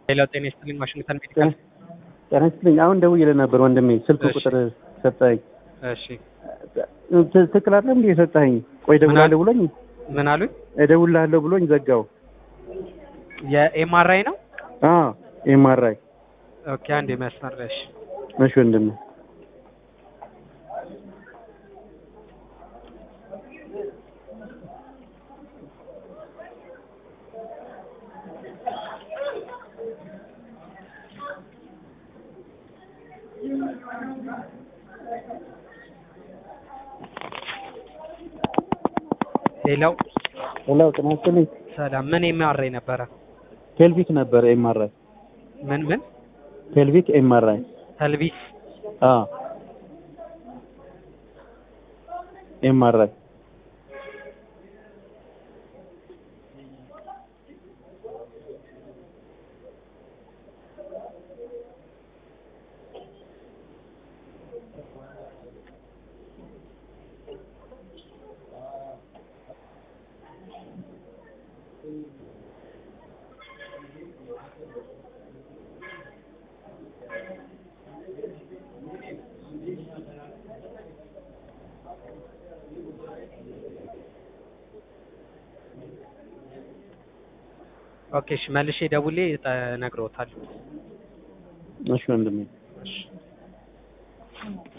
ሌላው ጤና ይስጥልኝ ዋሽንግተን ሜዲካል ጤና ይስጥልኝ። አሁን ደውዬልህ ነበር ወንድሜ፣ ስልክ እሺ። ቁጥር ሰጠኸኝ። እሺ ት- ትክክል አይደለም እንዴ የሰጠኸኝ? ቆይ እደውልልሃለሁ ብሎኝ ምን አሉኝ እደውልልሃለሁ ብሎኝ ዘጋው። የኤምአርአይ ነው አዎ ኤምአርአይ። ኦኬ አንድ መስመር ላይ እሺ እሺ ወንድሜ ሌላው ሄሎ፣ ጤና ይስጥልኝ። ሰላም ምን ኤምአርአይ ነበረ ፔልቪክ ነበር ኤምአርአይ። ምን ምን ፔልቪክ ኤምአርአይ። ተልቢስ አዎ ኤምአርአይ። ኦኬ እሺ መልሼ ደውሌ እነግርዎታለሁ እሺ ወንድሜ እሺ